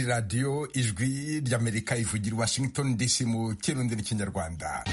radiyo ijwi ry'amerika ivugira washington dc mu kirundi n'ikinyarwanda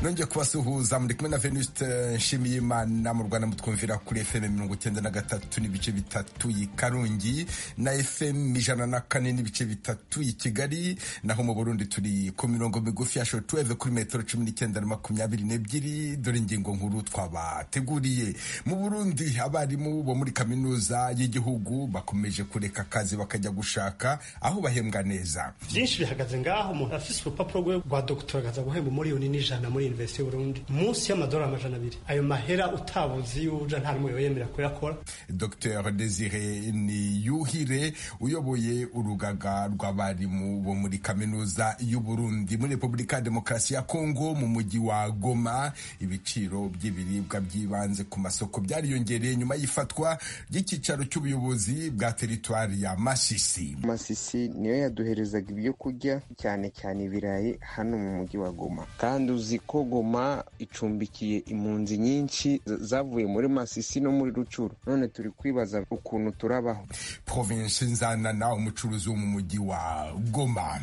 nongeye kubasuhuza muri kumwe na venuste nshimiyimana mu rwanda mutwumvira kuri fm mirongo icyenda na gatatu n'ibice bitatu i karongi na fm ijana na kane n'ibice bitatu i kigali naho mu burundi turi ku mirongo migufi ya shotuweve kuri metero cumi n'icyenda na makumyabiri n'ebyiri dore ingingo nkuru twabateguriye mu burundi abarimu bo muri kaminuza y'igihugu bakomeje kureka akazi bakajya gushaka aho bahembwa neza byinshi bihagaze ngaho umuntu afise urupapuro rwe rwa dogiteri akaza guhemba miliyoni n'ijana muri universite y'uburundi munsi y'amadolari amajana abiri ayo mahera utabuzi y'uja nta n'umwe yoyemera kuyakora dr desire ni yuhire uyoboye urugaga rw'abarimu bo muri kaminuza y'uburundi muri repubulika ya demokarasi ya kongo mu mujyi wa goma ibiciro by'ibiribwa by'ibanze ku masoko byariyongereye nyuma y'ifatwa ry'icyicaro cy'ubuyobozi bwa teritwari ya masisi masisi niyo yaduherezaga ibyo kurya cyane cyane ibirayi hano mu mujyi wa goma kandi uzi ko goma icumbikiye impunzi nyinshi zavuye muri masisi no muri rucuru none turi kwibaza ukuntu turabaho provinsi nzanana umucuruzi wo mu mujyi wa goma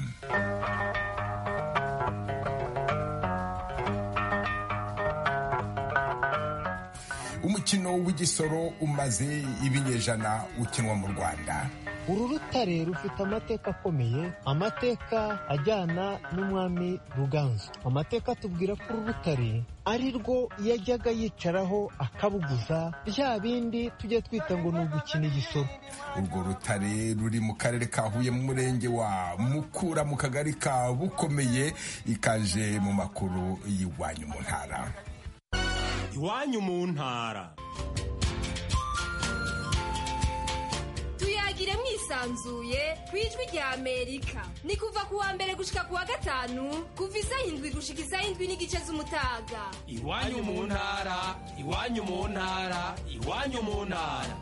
umukino w'igisoro umaze ibinyejana ukinwa mu rwanda uru rutare rufite amateka akomeye amateka ajyana n'umwami ruganzu amateka atubwira ko uru rutare ari rwo yajyaga yicaraho akabuguza bya bindi tujya twita ngo ni ugukina igisoro urwo rutare ruri mu karere ka huye mu murenge wa mukura mu kagari ka bukomeye ikaje mu makuru y'iwanyu mu ntara iwanyu mu ntara tuyagire mwisanzuye ku ijwi rya amerika ni kuva ku wa mbere gushika ku wa gatanu kuva isaha indwi gushika isaha indwi n'igice z'umutaga iwanyu mu ntara iwanyu mu ntara iwanyu mu ntara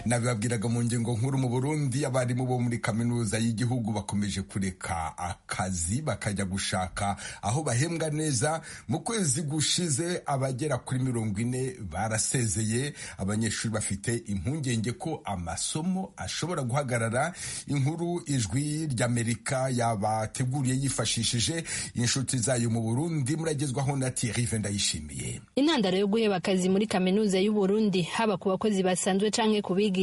nabibabwiraga mu ngingo nkuru mu burundi abarimu bo muri kaminuza y'igihugu bakomeje kureka akazi bakajya gushaka aho bahembwa neza mu kwezi gushize abagera kuri mirongo ine barasezeye abanyeshuri bafite impungenge ko amasomo ashobora guhagarara inkuru ijwi ry'amerika yabateguriye yifashishije inshuti zayo mu burundi muragezwaho na tirive ndayishimiye intandaro yo guheba akazi muri kaminuza y'uburundi haba ku bakozi basanzwe canke ku biga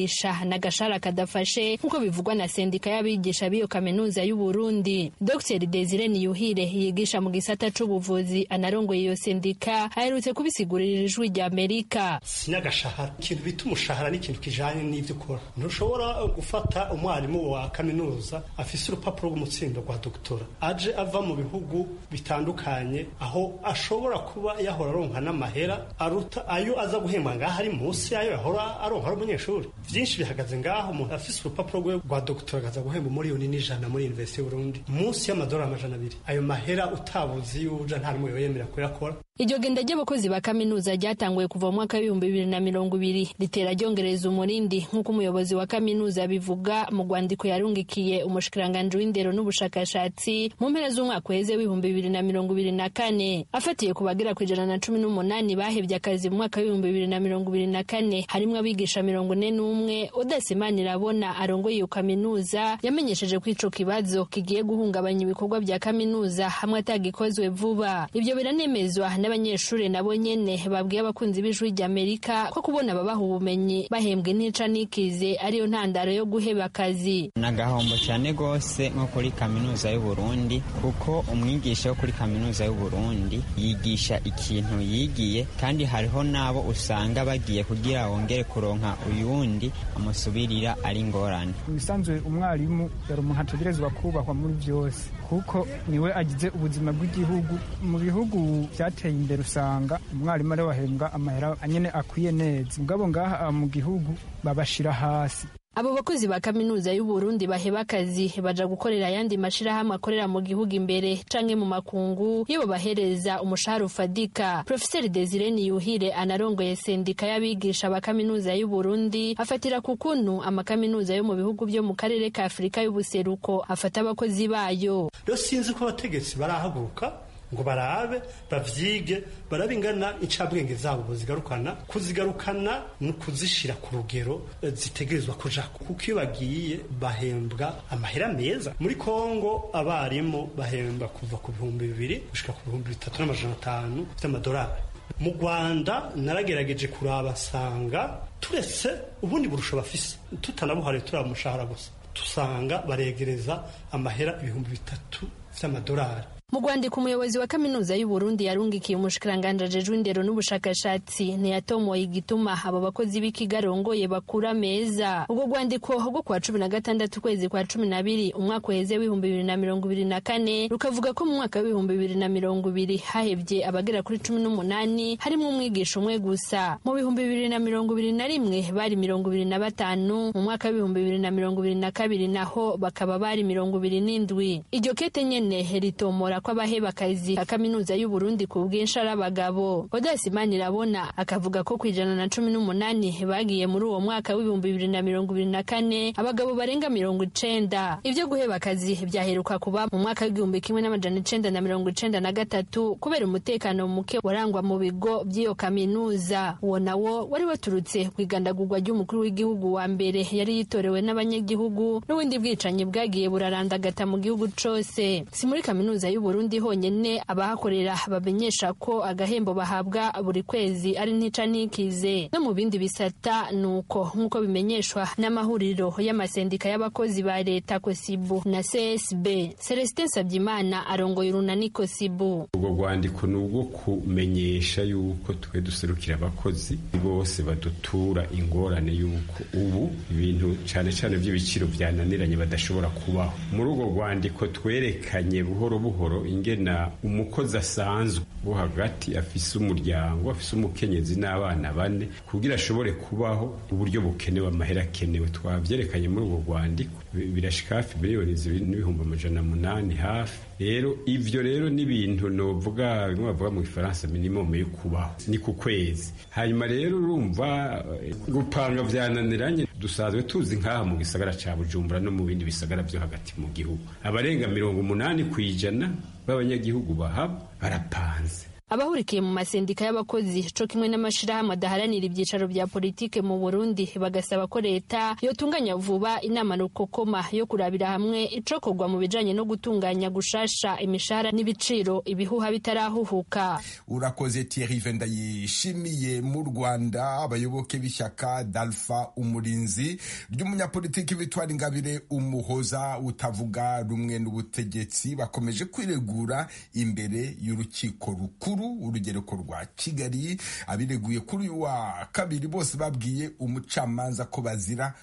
na gashara kadafashe nk'uko bivugwa na sendika y'abigisha b'iyo kaminuza y'uburundi dr desire niyuhire yigisha mu gisata c'ubuvuzi anarongoye iyo sendika aherutse kubisigurira ijwi rya amerika sinagashahara ikintu bita umushahara ni ikintu kijanye n'ivyo ukora ntushobora gufata umwarimu wa kaminuza afise urupapuro rw'umutsindo rwa doktora aje ava mu bihugu bitandukanye aho ashobora kuba yahora aronka n'amahera aruta ayo aza guhembwa ngaho ari munsi yayo yahora aronka ari umunyeshuri byinshi bihagaze ngaho umuntu afise urupapuro rwe rwa dogiteri akaza guhemba miliyoni n'ijana muri universite y'uburundi munsi y'amadolari amajana abiri ayo mahera utabuzi y'uja nta n'umwe yoyemera kuyakora iryo genda ry'abakozi ba kaminuza ryatanguye kuva mu mwaka w'ibihumbi bibiri na mirongo ibiri ritera ryongereza umurindi nk'uko umuyobozi wa kaminuza bivuga mu rwandiko yarungikiye umushikiranganji w'indero n'ubushakashatsi mu mpera z'umwaka uheze w'ibihumbi bibiri na mirongo ibiri na kane afatiye ku bagera ku ijana na cumi n'umunani bahebye akazi mu mwaka w'ibihumbi bibiri na mirongo ibiri na kane harimo abigisha mirongo ine n'umwe udasimana irabona arongoye iyo kaminuza yamenyesheje ko ico kibazo kigiye guhungabanya ibikorwa bya kaminuza hamwe atagikozwe vuba ivyo biranemezwa n'abanyeshuri nabo nyene babwiye abakunzi b'ijwi ry'amerika ko kubona ababaha ubumenyi bahembwa intica n'ikize ariyo ntandaro yo guheba akazi ni agahombo cyane rwose nko kuri kaminuza y'uburundi kuko umwigisha wo kuri kaminuza y'uburundi yigisha ikintu yigiye kandi hariho n'abo usanga bagiye kugira wongere kuronka uyundi amusubirira ari ingorane imisanzwe umwarimu yari umuntu ategerezwa kubahwa muri byose kuko niwe agize ubuzima bw'igihugu mu bihugu byateye imbere usanga umwarimu ariwe wahembwa amahera anyine akwiye neza mugabo ngaha mu gihugu babashira hasi abo bakozi ba kaminuza y'uburundi baheba akazi baja gukorera ayandi mashirahamwe akorera mu gihugu imbere canke mu makungu iyo babahereza umushahara ufadika profeseri desire niyuhire anarongoye sendika y'abigisha ba kaminuza y'uburundi afatira ku kuntu amakaminuza yo mu bihugu byo mu karere ka afurika y'ubuseruko afata abakozi bayo rero sinzi ko abategetsi barahaguruka ngo barabe bavyige barabe ingana incabwenge zabo buzigarukana kuzigarukana ni ukuzishira ku rugero eh, zitegerezwa kuja kuko iyo bagiye bahembwa amahera meza muri kongo abarimu bahemba kuva ku bihumbi bibiri gushika ku bihumbi bitatu n'amajana atanu by'amadolari mu rwanda naragerageje kurabasanga turetse ubundi burusho bafise tutanabuhariye turiya mushahara gusa dusanga baregereza amahera ibihumbi bitatu by'amadolari mu rwandiko umuyobozi wa kaminuza y'u Burundi yarungikiye umushikiranganje ajejwe indero n'ubushakashatsi ntiyatomoye igituma abo bakozi b'ikigarongoye bakura meza ubwo rwandiko rwo kuwa cumi na gatandatu ukwezi kwa cumi na biri umwaka uheze w'ibihumbi bibiri na mirongo ibiri na kane rukavuga ko mu mwaka w'ibihumbi bibiri na mirongo ibiri hahebye abagera kuri cumi n'umunani harimo umwigisha umwe gusa mu bihumbi bibiri na mirongo ibiri na rimwe bari mirongo ibiri na batanu mu mwaka w'ibihumbi bibiri na mirongo ibiri na kabiri naho bakaba bari mirongo ibiri n'indwi iryo kete nyene ritomora kw'abahebakazi ka kaminuza y'u Burundi ku bwinshi ari abagabo Odas Manirabona akavuga ko ku ijana na cumi n'umunani bagiye muri uwo mwaka w'ibihumbi bibiri na mirongo ibiri na kane abagabo barenga mirongo icenda ibyo guheba akazi byaheruka kuba mu mwaka w'igihumbi kimwe n'amajana icenda na mirongo icenda na gatatu kubera umutekano muke warangwa mu bigo by'iyo kaminuza uwo nawo wari waturutse ku igandagurwa ry'umukuru w'igihugu wa mbere yari yitorewe n'abanyagihugu n'ubundi bwicanyi bwagiye burarandagata mu gihugu cose si muri kaminuza y'u Burundi honyene abahakorera bamenyesha ko agahembo bahabwa buri kwezi ari ntica nikize no mu bindi bisata nuko nk'uko bimenyeshwa n'amahuriro y'amasendika y'abakozi ba leta kosibu na csb celestin sabyimana arongoye urunani kosibu ubwo rwandiko ni ubwo kumenyesha yuko twe duserukira abakozi bose badutura ingorane y'uko ubu ibintu cyane cyane by'ibiciro byananiranye badashobora kubaho muri urwo rwandiko twerekanye buhoro buhoro ingena umukozi asanzwe wo hagati afise umuryango afise umukenyezi n'abana bane kugira ashobore kubaho uburyo bukenewe amahera akenewe twabyerekanye muri ubwo rwandiko birashika hafi miliyoni n'ibihumbi amajana munani hafi rero ivyo rero n'ibintu novuga bimwe bavuga mu gifaransa minimum yo kubaho ni ku kwezi hanyuma rero urumva gupanga vyananiranye dusanzwe tuzi nk'aha mu gisagara ca bujumbura no mu bindi bisagara vyo hagati mu gihugu abarenga mirongo umunani ku ijana b'abanyagihugu bahaba barapanze abahurikiye mu masendika y'abakozi co kimwe n'amashirahamwe adaharanira ivyicaro vya politike mu Burundi bagasaba ko leta yotunganya vuba inama rukokoma yo kurabira hamwe icokorwa mu bijanye no gutunganya gushasha imishahara n'ibiciro ibihuha bitarahuhuka urakoze Thierry Venda yishimiye mu Rwanda abayoboke b'ishyaka d'Alpha umurinzi ry'umunyapolitiki Victoire Ingabire umuhoza utavuga rumwe n'ubutegetsi bakomeje kwiregura imbere y'urukiko rukuru urugereko rwa kigali abireguye kuri uyu wa kabiri bose babwiye umucamanza ko bazira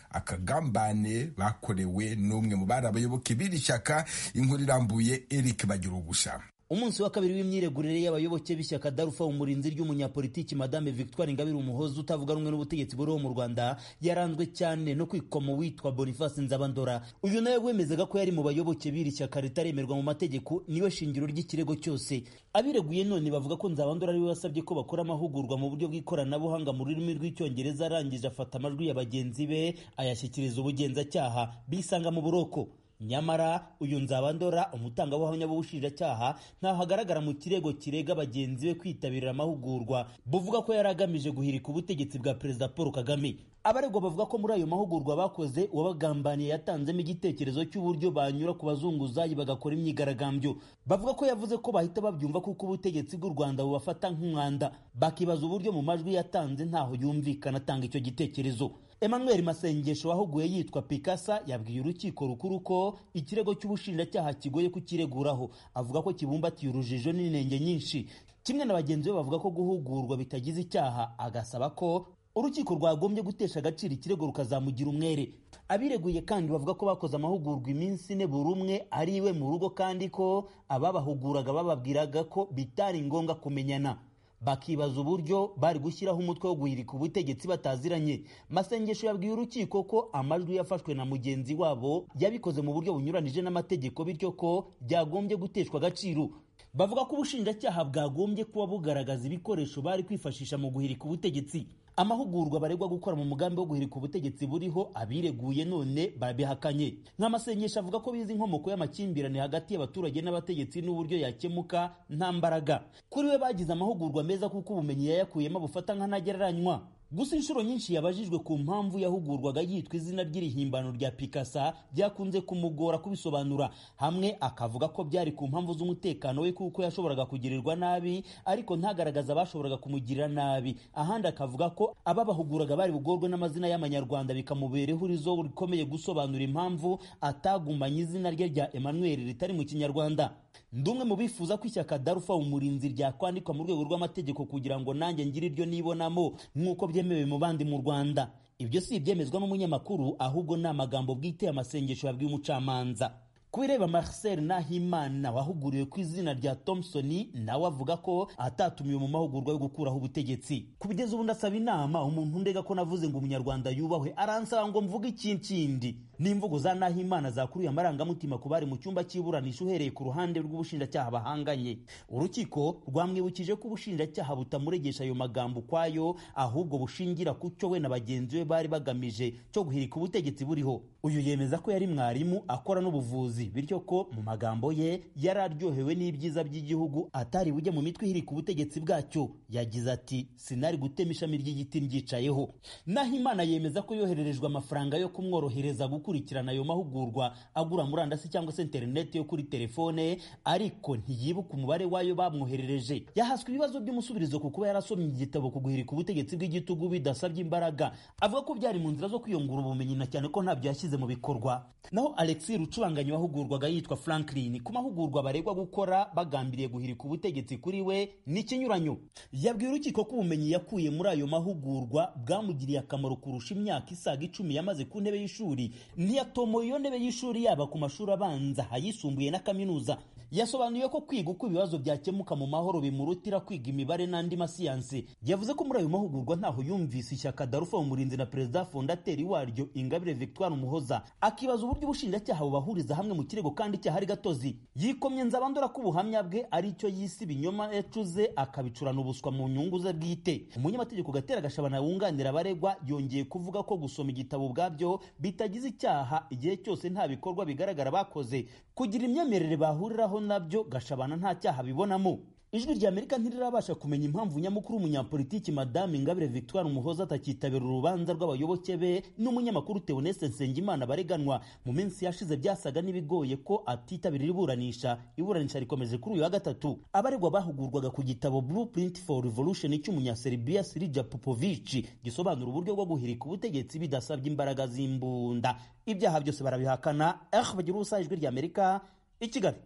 akagambane bakorewe n'umwe mu bari abayoboke b'iri shyaka inkuru irambuye eric bagira ugusha umunsi wa kabiri w'imyiregurire y'abayoboke b'ishyaka darufa umurinzi ry'umunyapolitiki madame victoire ingabire umuhozi utavuga rumwe n'ubutegetsi buriho mu rwanda yaranzwe cyane no kwikoma witwa boniface nzabandora uyu nawe wemezaga ko yari mu bayoboke b'iri shyaka ritaremerwa mu mategeko niwe shingiro ry'ikirego cyose abireguye none bavuga ko nzabandora ariwe wasabye ko bakora amahugurwa mu buryo bw'ikoranabuhanga mu rurimi rw'icyongereza arangije afata amajwi ya bagenzi be ayashyikiriza ubugenzacyaha bisanga mu buroko nyamara uyu nzabandora umutangabuhamya w'ubushinjacyaha ntaho agaragara mu kirego kirega bagenzi be kwitabira amahugurwa buvuga ko yari agamije guhirika ubutegetsi bwa perezida paul kagame abaregwa bavuga ko muri ayo mahugurwa bakoze uwabagambaniye yatanzemo igitekerezo cy'uburyo banyura ku bazunguzayi bagakora imyigaragambyo bavuga ko yavuze ko bahita babyumva kuko ubutegetsi bw'u rwanda bubafata nk'umwanda bakibaza uburyo mu majwi yatanze ntaho yumvikana atanga icyo gitekerezo emmanuel masengesho wahuguye yitwa pikasa yabwiye urukiko rukuru ko ikirego cy'ubushinjacyaha kigoye kukireguraho avuga ko kibumbatiye urujijo n'inenge nyinshi kimwe na bagenzi be bavuga ko guhugurwa bitagize icyaha agasaba ko urukiko rwagombye gutesha agaciro ikirego rukazamugira umwere abireguye kandi bavuga ko bakoze amahugurwa iminsi ine buri umwe ari iwe mu rugo kandi ko ababahuguraga bababwiraga ko bitari ngombwa kumenyana bakibaza uburyo bari gushyiraho umutwe wo guhirika ubutegetsi bataziranye masengesho yabwiye urukiko ko amajwi yafashwe na mugenzi wabo yabikoze mu buryo bunyuranije n'amategeko bityo ko byagombye guteshwa agaciro bavuga ko ubushinjacyaha bwagombye kuba bugaragaza ibikoresho bari kwifashisha mu guhirika ubutegetsi amahugurwa baregwa gukora mu mugambi wo guhirika ubutegetsi buriho abireguye none babihakanye nk'amasenyesha avuga ko bizi inkomoko y'amakimbirane hagati y'abaturage n'abategetsi n'uburyo yakemuka nta mbaraga kuri we bagize amahugurwa meza kuko ubumenyi yayakuyemo bufata nk'antagereranywa gusa inshuro nyinshi yabajijwe ku mpamvu yahugurwaga yitwa izina ry'irihimbano rya pikasa byakunze kumugora kubisobanura hamwe akavuga ko byari ku mpamvu z'umutekano we kuko yashoboraga kugirirwa nabi ariko ntagaragaza abashoboraga kumugirira nabi ahandi akavuga ko ababahuguraga bari bugorwe n'amazina y'amanyarwanda bikamubera ihurizo rikomeye gusobanura impamvu atagumanye izina rye rya emmanuel ritari mu kinyarwanda ndumwe mu bifuza ko ishyaka darufa umurinzi ryakwandikwa mu rwego rw'amategeko kugira ngo nanjye ngire iryo nibonamo nk'uko byemewe mu bandi mu rwanda ibyo si ibyemezwa n'umunyamakuru ahubwo ni amagambo bwite amasengesho yabwiye umucamanza kubireba marcel nahimana wahuguriwe ku izina rya thompson nawe avuga ko atatumiwe mu mahugurwa yo gukuraho ubutegetsi kubigeza ubu ndasaba inama umuntu ndega ko navuze ngo umunyarwanda yubahwe aransaba ngo mvuge ikintu kindi n'imvugo za nahimana zakuruye amarangamutima ku bari mu cyumba cy'iburanisha uhereye ku ruhande rw'ubushinjacyaha bahanganye urukiko rwamwibukije ko ubushinjacyaha butamuregesha ayo magambo ukwayo ahubwo bushingira ku cyo we na bagenzi be bari bagamije cyo guhirika ubutegetsi buriho uyu yemeza ko yari mwarimu akora n'ubuvuzi bityo ko mu magambo ye yari aryohewe n'ibyiza by'igihugu atari bujye mu mitwe ihirika ubutegetsi bwacyo yagize ati sinari gutema ishami ry'igiti ryicayeho naho imana yemeza ko yohererejwe amafaranga yo kumworohereza gukurikirana ayo mahugurwa agura murandasi cyangwa se interineti yo kuri telefone ariko ntiyibuka umubare w'ayo bamwoherereje yahaswe ibibazo by'umusubirizo ku kuba yarasomye igitabo ku guhirika ubutegetsi bw'igitugu bidasabye imbaraga avuga ko byari mu nzira zo kwiyungura ubumenyi na cyane ko ntabyo yashyize mu bikorwa naho alexi rucubanganye wahu wahugurwaga yitwa Franklin ku mahugurwa baregwa gukora bagambiriye guhirika ubutegetsi kuri we n'ikinyuranyo yabwiye urukiko ko ubumenyi yakuye muri ayo mahugurwa bwamugiriye akamaro kurusha imyaka isaga icumi yamaze ku ntebe y'ishuri ntiyatomoye iyo ntebe y'ishuri yaba ku mashuri abanza ayisumbuye na kaminuza yasobanuye ko kwiga uko ibibazo byakemuka mu mahoro bimurutira kwiga imibare n'andi masiyanse yavuze ko muri ayo mahugurwa ntaho yumvise ishyaka darufa umurinzi na perezida fondateri waryo ingabire victoire umuhoza akibaza uburyo ubushinjacyaha bubahuriza hamwe mu kirego kandi cyahari gatozi yikomye nzabandora ko ubuhamya bwe ari cyo yise ibinyoma yacuze akabicurana ubuswa mu nyungu ze bwite umunyamategeko gatera gashabana wunganira abaregwa yongeye kuvuga ko gusoma igitabo ubwabyo bitagize icyaha igihe cyose nta bikorwa bigaragara bakoze kugira imyemerere bahuriraho nabyo gashabana nta cyaha bibonamo ijwi rya amerika ntirirabasha kumenya impamvu nyamukuru w'umunyapolitiki madame ingabire victoire umuhoza atakitabira urubanza rw'abayoboke be n'umunyamakuru teoneste nsengimana bareganwa mu minsi yashize byasaga n'ibigoye ko atitabira iburanisha iburanisha rikomeje kuri uyu wa gatatu abaregwa bahugurwaga ku gitabo blueprint for revolution cy'umunyaserbiya sirija popovici gisobanura uburyo bwo guhirika ubutegetsi bidasabye imbaraga z'imbunda ibyaha byose barabihakana eh bagira ubusa ijwi rya amerika i kigali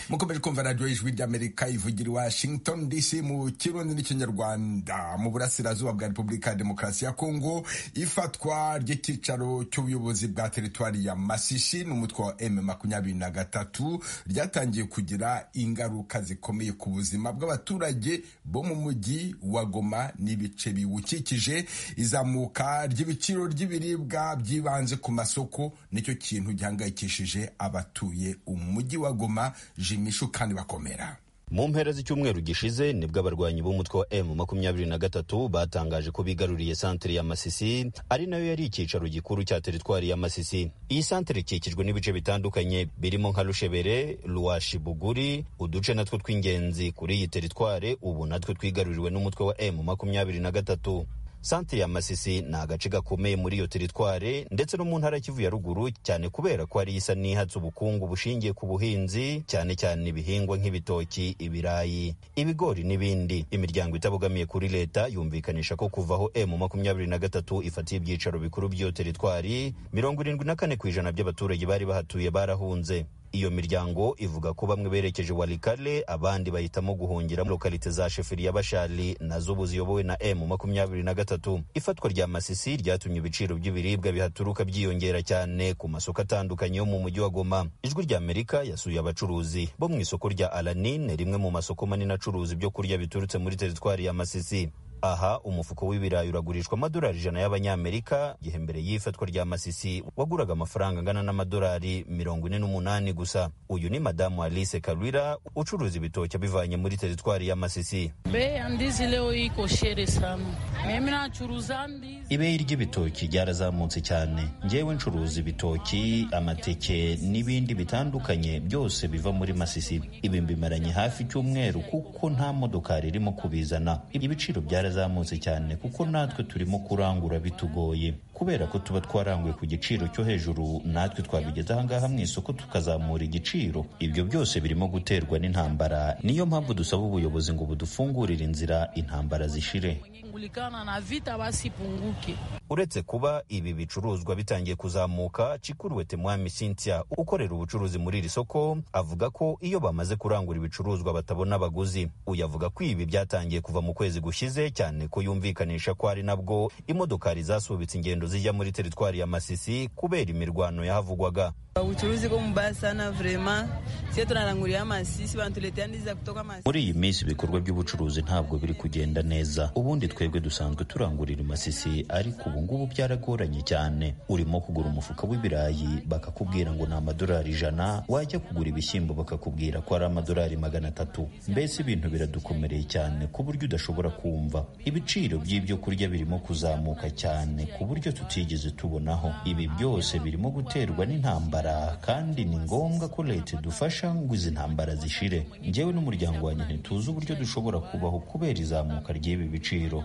mukomeje kumva radiyo y'ijwi ry'amerika ivugira i washington dc mu kirundi n'ikinyarwanda mu burasirazuba bwa repubulika ya demokarasi ya kongo ifatwa ry'icyicaro cy'ubuyobozi bwa teritwari ya masishi n'umutwe wa m makumyabiri na gatatu ryatangiye kugira ingaruka zikomeye ku buzima bw'abaturage bo mu mujyi wa goma n'ibice biwukikije izamuka ry'ibiciro ry'ibiribwa byibanze ku masoko nicyo kintu gihangayikishije abatuye umujyi wa goma jimishu kandi bakomera mu mpera z'icyumweru gishize nibwo abarwanyi b'umutwe wa m makumyabiri na gatatu batangaje ko bigaruriye santere ya masisi ari nayo yari icyicaro gikuru cya teritwari ya masisi iyi santere ikikijwe n'ibice bitandukanye birimo nka rushebere ruwashi buguri uduce natwo tw'ingenzi kuri iyi teritware ubu natwe twigaruriwe n'umutwe wa m makumyabiri na gatatu santere ya masisi ni agace gakomeye muri iyo teritware ndetse no mu ntara kivu ya ruguru cyane kubera ko ari isa n'ihatse ubukungu bushingiye ku buhinzi cyane cyane ibihingwa nk'ibitoki ibirayi ibigori n'ibindi imiryango itabogamiye kuri leta yumvikanisha ko kuvaho m makumyabiri na gatatu ifatiye ibyicaro bikuru by'iyo teritwari mirongo irindwi na kane ku ijana by'abaturage bari bahatuye barahunze iyo miryango ivuga ko bamwe berekeje warikale abandi bahitamo guhungira muri lokalite za sheferi ya bashari nazo ubu ziyobowe na m makumyabiri na gatatu ifatwa rya masisi ryatumye ibiciro by'ibiribwa bihaturuka byiyongera cyane ku masoko atandukanye yo mu mujyi wa goma ijwi rya amerika yasuye abacuruzi bo mu isoko rya alanine rimwe mu masoko manini acuruza ibyo kurya biturutse muri teritwari ya masisi aha umufuko w'ibirayi uragurishwa amadolari ijana y'abanyamerika igihe mbere y'ifatwa rya masisi waguraga amafaranga angana n'amadolari mirongo ine n'umunani gusa uyu ni madamu alice karwira ucuruza ibitoki abivanye muri teritwari ya masisi Bei ya ndizi leo iko shere sana. Mimi nachuruza ndizi ibeyi ry'ibitoki ryarazamutse cyane ngewe ncuruza ibitoki amateke n'ibindi bitandukanye byose biva muri masisi ibi mbimaranye hafi icyumweru kuko nta modokari irimo kubizana ibiciro byarazamutse cyane kuko natwe turimo kurangura bitugoye kubera ko tuba twaranguye ku giciro cyo hejuru natwe twabigeza ahangaha mu isoko tukazamura igiciro ibyo byose birimo guterwa n'intambara niyo mpamvu dusaba ubuyobozi ngo budufungurire inzira intambara zishire kulikana na vita basi punguke. uretse kuba ibi bicuruzwa bitangiye kuzamuka cikuruwete mwami cynthia ukorera ubucuruzi muri iri soko avuga ko iyo bamaze kurangura ibicuruzwa batabona abaguzi uyu avuga ko ibi byatangiye kuva mu kwezi gushize cyane ko yumvikanisha ko ari nabwo imodokari zasubitse ingendo zijya muri teritwari ya masisi kubera imirwano yahavugwaga Uchuruzi ko mubaya sana vrema sie tunarangurira amasisi bantuletea ndiza kutoka amasisi muri iyi minsi ibikorwa by'ubucuruzi ntabwo biri kugenda neza ubundi twebwe dusanzwe turangurira masisi ariko ubu ngubu byaragoranye cyane urimo kugura umufuka w'ibirayi bakakubwira ngo ni amadolari ijana wajya kugura ibishyimbo bakakubwira ko ari amadolari magana atatu mbese ibintu biradukomereye cyane ku buryo udashobora kumva ibiciro by'ibyo kurya birimo kuzamuka cyane ku buryo tutigeze tubonaho ibi byose birimo guterwa n'intambara kandi ni ngombwa ko leta idufasha ngo izi ntambara zishire njyewe n'umuryango wanjye ntituzi uburyo dushobora kubaho kubera izamuka ry'ibi biciro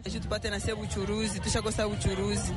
Ejo tupate na sie ubuchuruzi tushakosa ubuchuruzi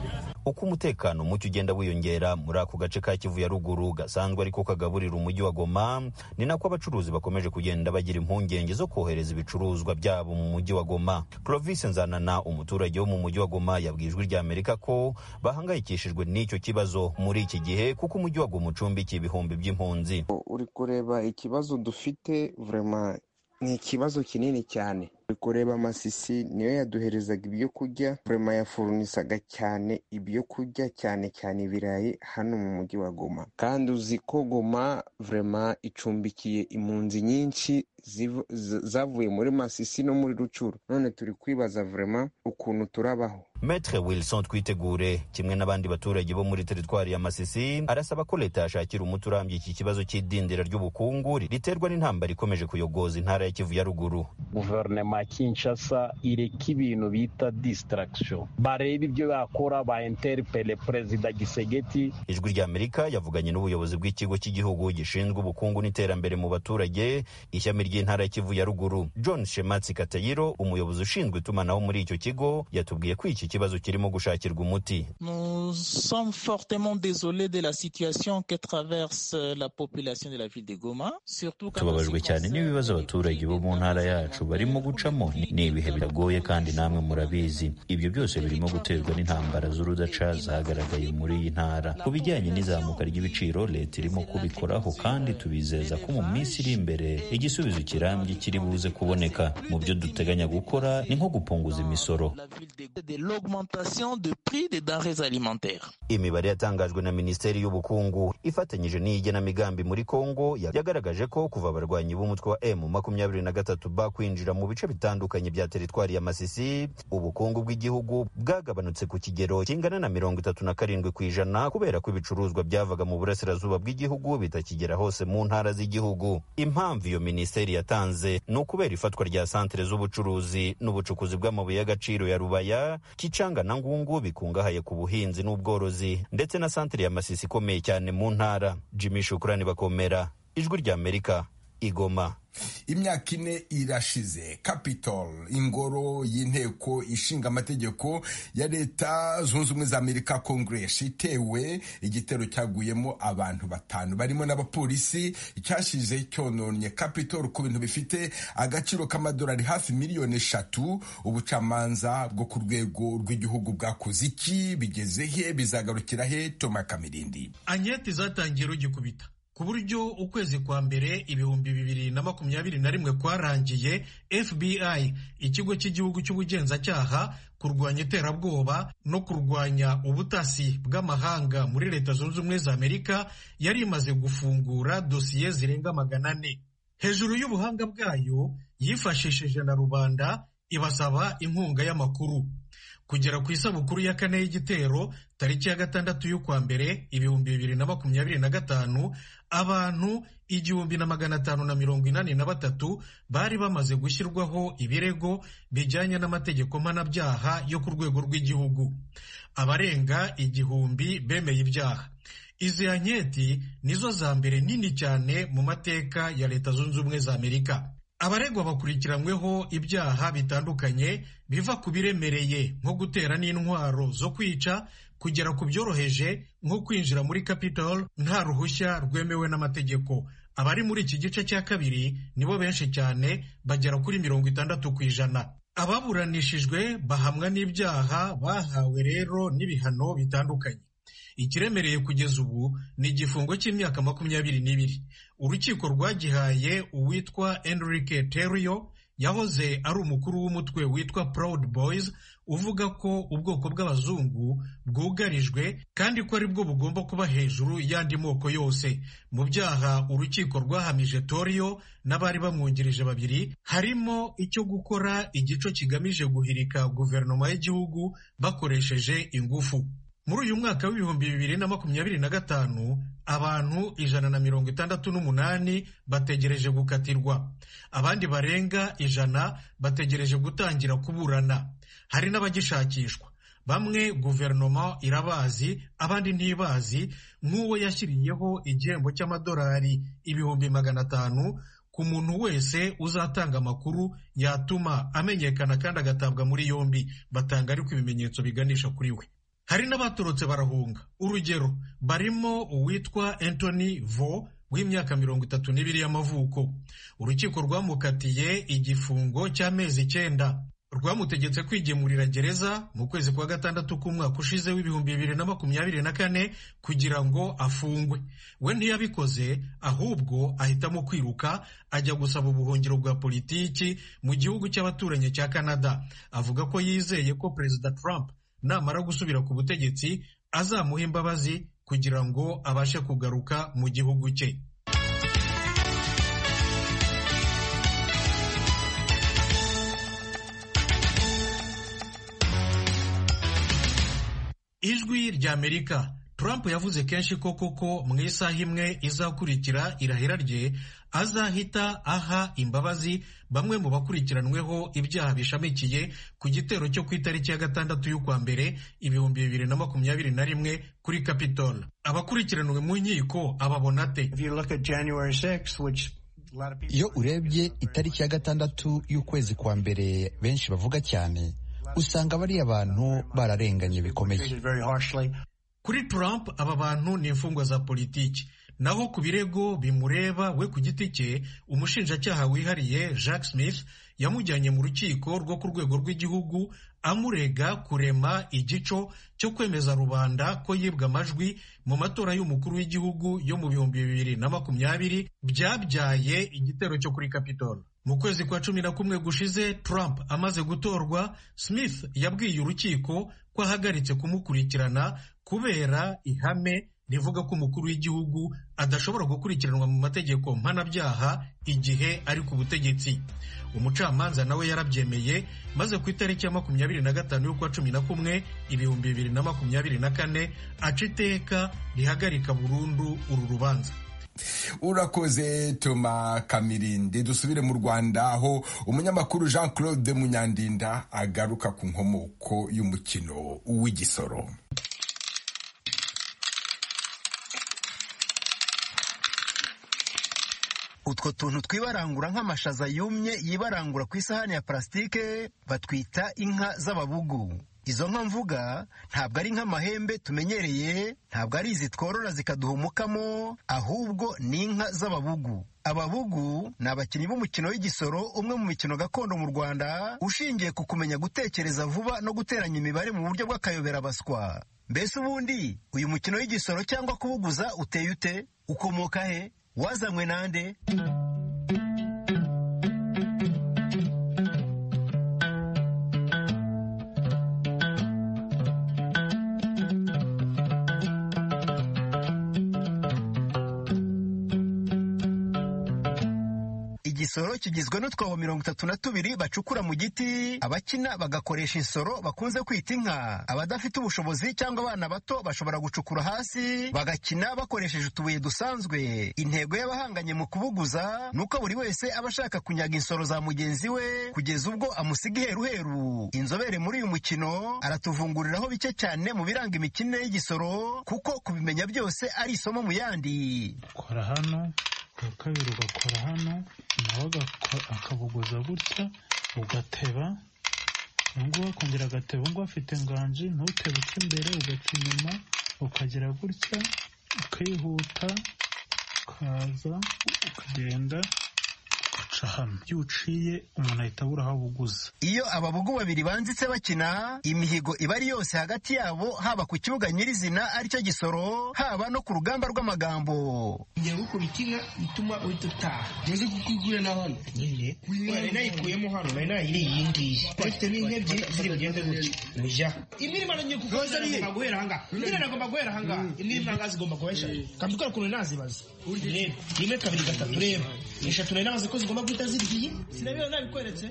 uko umutekano muke ugenda wiyongera muri ako gace ka kivu ya ruguru gasanzwe ariko kagaburira umujyi wa goma ni nako abacuruzi bakomeje kugenda bagira impungenge zo kohereza ibicuruzwa byabo mu mujyi wa goma province nzanana umuturage wo mu mujyi wa goma yabwijwe irya amerika ko bahangayikishijwe n'icyo kibazo muri iki gihe kuko umujyi wa goma ucumbikiye ibihumbi by'impunzi uri kureba ikibazo dufite vurema ni ikibazo kinini cyane uri kureba amasisi niyo yaduherezaga ibyo kurya vurema yafurunisaga cyane ibyo kurya cyane cyane ibirayi hano mu mujyi wa goma kandi uzi ko goma vurema icumbikiye impunzi nyinshi ziv- z- zavuye muri masisi no muri rucuru none turi kwibaza vurema ukuntu turabaho Metre Wilson Twitegure kimwe n'abandi baturage bo muri teritwari ya Masisi arasaba ko leta yashakira umuti urambye iki kibazo cy'idindira ry'ubukungu riterwa n'intambara ikomeje kuyogoza intara ya Kivu ya ruguru guverinoma ya kinshasa ireka ibintu bita distraction bareba ibyo bakora ba interpele perezida gisegeti ijwi ry'amerika yavuganye n'ubuyobozi bw'ikigo cy'igihugu gishinzwe ubukungu n'iterambere mu baturage ishami ry'intara ya Kivu ya ruguru John Shematsi Katayiro umuyobozi ushinzwe itumanaho muri icyo kigo yatubwiye ko iki kibazo kirimo gushakirwa umuti Nous sommes fortement désolés de la situation que traverse la population de la ville de Goma, surtout quand tubabajwe cyane n'ibibazo abaturage bo mu ntara yacu barimo gucamo ni ibihe biragoye kandi namwe murabizi ibyo byose birimo guterwa n'intambara z'urudaca zagaragaye muri iyi ntara ku bijyanye n'izamuka ry'ibiciro leta irimo kubikoraho kandi tubizeza ko mu minsi iri imbere igisubizo kirambye kiri buze kuboneka mu byo duteganya gukora ni nko gupunguza imisoro de l'augmentation du prix des denrées alimentaires. imibare yatangajwe na minisiteri y'ubukungu ifatanyije n'iyigenamigambi muri kongo ya- yagaragaje ko kuva abarwanyi b'umutwe wa m makumyabiri na gatatu ba kwinjira mu bice bitandukanye bya teritwari ya masisi ubukungu bw'igihugu bwagabanutse ku kigero kingana na mirongo itatu na karindwi ku ijana kubera ko ibicuruzwa byavaga mu burasirazuba bw'igihugu bitakigera hose mu ntara z'igihugu impamvu iyo minisiteri yatanze ni ukubera ifatwa rya santere z'ubucuruzi n'ubucukuzi bw'amabuye y'agaciro ya rubaya kicanga na ngungu bikungahaye ku buhinzi n'ubworozi ndetse na santere ya masisi ikomeye cyane mu ntara jimmy shukurani bakomera ijwi ry'amerika igoma imyaka ine irashize capitol ingoro y'inteko ishinga amategeko ya leta zunze ubumwe za amerika congress itewe igitero cyaguyemo abantu batanu barimo n'abapolisi icyashize cyononye capitol ku bintu bifite agaciro k'amadolari hafi miliyoni eshatu ubucamanza bwo ku rwego rw'igihugu bwakoze iki bigeze he bizagarukira he toma kamirindi anketi zatangiye rugikubita ku buryo ukwezi kwa mbere ibihumbi bibiri na makumyabiri na rimwe kwarangiye fbi ikigo cy'igihugu cy'ubugenzacyaha kurwanya iterabwoba no kurwanya ubutasi bw'amahanga muri leta zunze ubumwe za amerika yari imaze gufungura dosiye zirenga magana ane hejuru y'ubuhanga bwayo yifashishije na rubanda ibasaba inkunga y'amakuru kugera ku isabukuru ya kane y'igitero tariki ya gatandatu y'ukwa mbere ibihumbi bibiri na makumyabiri na gatanu abantu igihumbi na magana atanu na mirongo inani na batatu bari bamaze gushyirwaho ibirego bijyanye n'amategeko mpanabyaha yo ku rwego rw'igihugu abarenga igihumbi bemeye ibyaha izi anketi nizo za mbere nini cyane mu mateka ya leta zunze ubumwe za amerika abaregwa bakurikiranyweho ibyaha bitandukanye biva ku biremereye nko gutera n'intwaro zo kwica kugera ku byoroheje nko kwinjira muri Capitol nta ruhushya rwemewe n'amategeko abari muri iki gice cya kabiri nibo benshi cyane bagera kuri mirongo itandatu ku ijana ababuranishijwe bahamwa n'ibyaha bahawe rero n'ibihano bitandukanye ikiremereye kugeza ubu ni igifungo cy'imyaka makumyabiri n'ibiri urukiko rwagihaye uwitwa enrique terio yahoze ari umukuru w'umutwe witwa proud boys uvuga ko ubwoko bw'abazungu bwugarijwe kandi ko ari bwo bugomba kuba hejuru y'andi moko yose mu byaha urukiko rwahamije torio n'abari bamwungirije babiri harimo icyo gukora igico kigamije guhirika guverinoma y'igihugu bakoresheje ingufu muri uyu mwaka w'ibihumbi bibiri na makumyabiri na gatanu abantu ijana na mirongo itandatu n'umunani bategereje gukatirwa abandi barenga ijana bategereje gutangira kuburana hari n'abagishakishwa bamwe guverinoma irabazi abandi ntibazi nk'uwo yashyiriyeho igihembo cy'amadolari ibihumbi magana atanu ku muntu wese uzatanga amakuru yatuma amenyekana kandi agatabwa muri yombi batanga ariko ibimenyetso biganisha kuri we hari n'abatorotse barahunga urugero barimo uwitwa Anthony vo w'imyaka mirongo itatu n'ibiri y'amavuko urukiko rwamukatiye igifungo cy'amezi icyenda rwamutegetse kwigemurira gereza mu kwezi kwa gatandatu k'umwaka ushize w'ibihumbi bibiri na makumyabiri na kane kugira ngo afungwe we ntiyabikoze ahubwo ahitamo kwiruka ajya gusaba ubuhungiro bwa politiki mu gihugu cy'abaturanyi cya Canada avuga ko yizeye ko Perezida Trump namara gusubira ku butegetsi azamuha imbabazi kugira ngo abashe kugaruka mu gihugu cye ijwi ry'amerika Trump yavuze kenshi ko koko mu isaha imwe izakurikira irahira rye azahita aha imbabazi bamwe mu bakurikiranweho ibyaha bishamikiye ku gitero cyo ku itariki ya gatandatu y'ukwa mbere ibihumbi bibiri na makumyabiri na rimwe kuri Capitol abakurikiranwe mu nkiko ababona ate iyo urebye itariki ya gatandatu y'ukwezi kwa mbere benshi bavuga cyane usanga bariya bantu bararenganye bikomeye kuri Trump aba bantu ni imfungwa za politiki naho ku birego bimureba we ku giti cye umushinjacyaha wihariye Jack Smith yamujyanye mu rukiko rwo ku rwego rw'igihugu amurega kurema igico cyo kwemeza rubanda ko yibwa amajwi mu matora y'umukuru w'igihugu yo mu bihumbi bibiri na makumyabiri byabyaye igitero cyo kuri Capitol mu kwezi kwa cumi na kumwe gushize Trump amaze gutorwa Smith yabwiye urukiko ko ahagaritse kumukurikirana kubera ihame rivuga ko umukuru w'igihugu adashobora gukurikiranwa mu mategeko mpanabyaha igihe ari ku butegetsi umucamanza nawe yarabyemeye maze ku itariki ya makumyabiri na gatanu y'ukwa cumi na kumwe ibihumbi bibiri na makumyabiri na kane aca iteka rihagarika burundu uru rubanza urakoze toma kamirindi dusubire mu rwanda aho umunyamakuru jean claude munyandinda agaruka ku nkomoko y'umukino w'igisoro utwo tuntu twibarangura nk'amashaza yumye yibarangura ku isahani ya parasitike batwita inka z'ababugu izo nka mvuga ntabwo ari nk'amahembe tumenyereye ntabwo ari izi tworora zikaduha umukamo ahubwo ni inka z'ababugu ababugu ni abakinnyi b'umukino w'igisoro umwe mu mikino gakondo mu rwanda ushingiye ku kumenya gutekereza vuba no guteranya imibare mu buryo bw'akayoberabaswa mbese ubundi uyu mukino w'igisoro cyangwa kubuguza uteye ute ukomoka he wazanywe nande gisoro kigizwe n'utwobo mirongo itatu na tubiri bacukura mu giti abakina bagakoresha insoro bakunze kwita inka abadafite ubushobozi cyangwa abana bato bashobora gucukura hasi bagakina bakoresheje utubuye dusanzwe intego y'abahanganye mu kubuguza ni uko buri wese aba ashaka kunyaga insoro za mugenzi we kugeza ubwo amusiga iheruheru inzobere muri uyu mukino aratuvunguriraho bike cyane mu biranga imikinire y'igisoro kuko kubimenya byose ari isomo mu yandi ukora hano ubwa kabiri ugakora hano nawe agako- akabuguza gutya ugateba ubungubu akongera agateba ubungubu afite nganji ntutebe uca imbere ugaca inyuma ukagera gutya ukihuta ukaza ukagenda uca hano iyo uciye umuntu ahita abura aho abuguza iyo ababugu babiri banzitse bakina imihigo iba ari yose hagati yabo haba ku kibuga nyirizina aricyo gisoro haba no ku rugamba rw'amagambo njya gukubita inka ituma uhita utaha ndetse kuko igura na hano nyine nari nayikuyemo hano nari nayiriye iyi ngiyi bafite n'inka ebyiri ziri bugende gutyo muja imirimo nanjye kuko Rosa niye. agomba guhera ahangaha nyine nagomba guhera ahangaha imirimo ahangaha zigomba guhera eshatu kandi ukora ukuntu nazibaza reba rimwe kabiri gatatu reba eshatu nari nabaze ko zigomba guhita ziryiye sinabira nabikweretse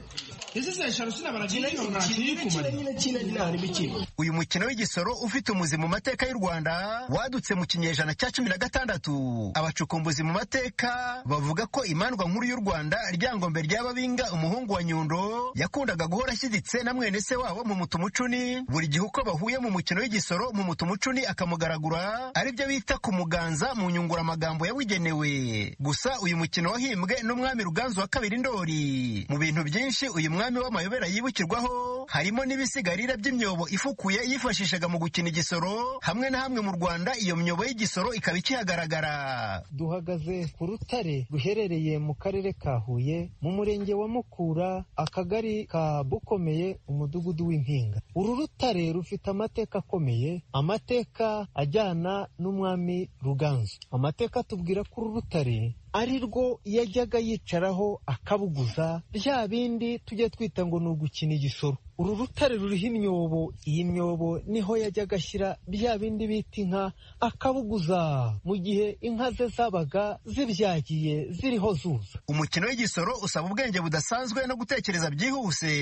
ese se eshanu sinabaragenda ariko nta kiri kumara nyine kino nta n'imikino uyu mukino w'igisoro ufite umuzi mu mateka y'u rwanda wadutse mu kinyejana cya cumi na gatandatu abacukumbuzi mu mateka bavuga ko imandwa nkuru y'u rwanda ryangombe ry'ababinga umuhungu wa nyundo yakundaga guhora ashyigitse na mwene se wabo mu mutumucuni buri gihe uko bahuye mu mukino w'igisoro mu mutumucuni akamugaragura aribyo bita kumuganza mu nyunguramagambo yabugenewe gusa uyu mukino wahimbwe n'umwami ruganzu wa kabiri ndori mu bintu byinshi uyu mwami w'amayobera yibukirwaho harimo n'ibisigarira by'imyobo ifukuye yifashishaga mu gukina igisoro hamwe na hamwe mu rwanda iyo myobo y'igisoro ikaba ikihagaragara duhagaze ku rutare ruherereye mu karere ka huye mu murenge wa mukura akagari ka bukomeye umudugudu w'impinga uru rutare rufite amateka akomeye amateka ajyana n'umwami ruganzu amateka atubwira ko uru rutare ari rwo yajyaga yicaraho akabuguza bya bindi tujya twita ngo ni ugukina igisoro uru rutare ruriho imyobo iyi myobo niho yajyaga ashyira bya bindi bita inka akabuguza mu gihe inka ze zabaga zibyagiye ziriho zuza umukino w'igisoro usaba ubwenge budasanzwe no gutekereza byihuse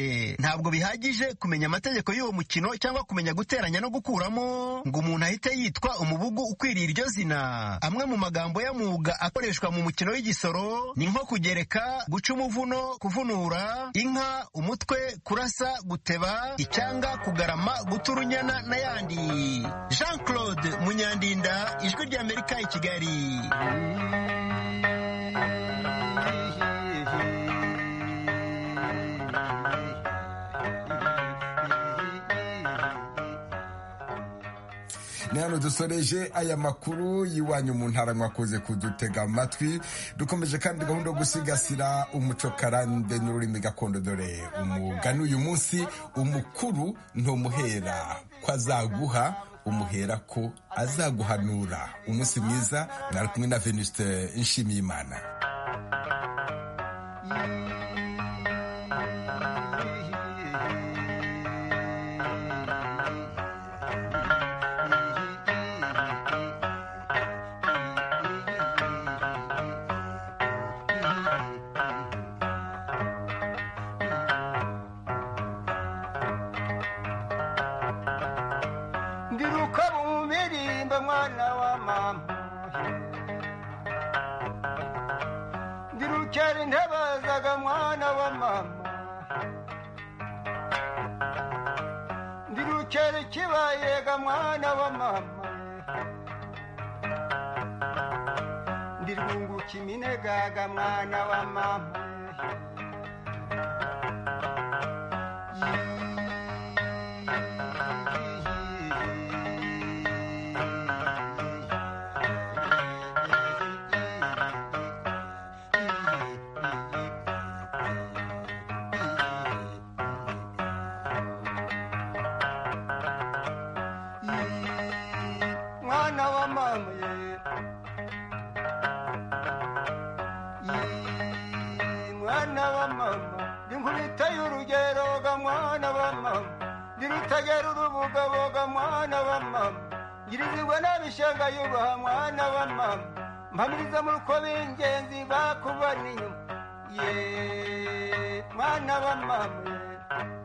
ntabwo bihagije kumenya amategeko y'uwo mukino cyangwa kumenya guteranya no gukuramo ngo umuntu ahite yitwa umubugu ukwiriye iryo zina amwe mu magambo y'amwuga akoreshwa mu mukino w'igisoro ni nko kugereka guca umuvuno kuvunura inka umutwe kurasa guteba icyanga kugarama guta urunyana n'ayandi jean claude munyandinda ijwi ry'amerika i kigali ni hano dusoreje aya makuru y'iwanyu mu ntara mwakoze kudutega amatwi dukomeje kandi gahunda yo gusigasira umuco karande n'ururimi gakondo dore umugani uyu munsi umukuru ntumuhera ko azaguha umuhera ko azaguhanura umunsi mwiza mwari kumwe na venuste nshimiyimana ndiruka bubirimba mwana wa mama ndirucyari ntabazaga mwana wa mama ndirucyari kibayega mwana wa mama ndirwunguka iminegaga mwana wa mama mwana wa mama ye Yee, mwana wa mama ndi nkubita y'urugeroga mwana wa mama ndi rutagera urubugaboga mwana wa mama ngirizirwa n'abishenga yubaha mwana wa mama mpamiriza mu ruko b'ingenzi bakubona inyuma ye mwana wa mama ye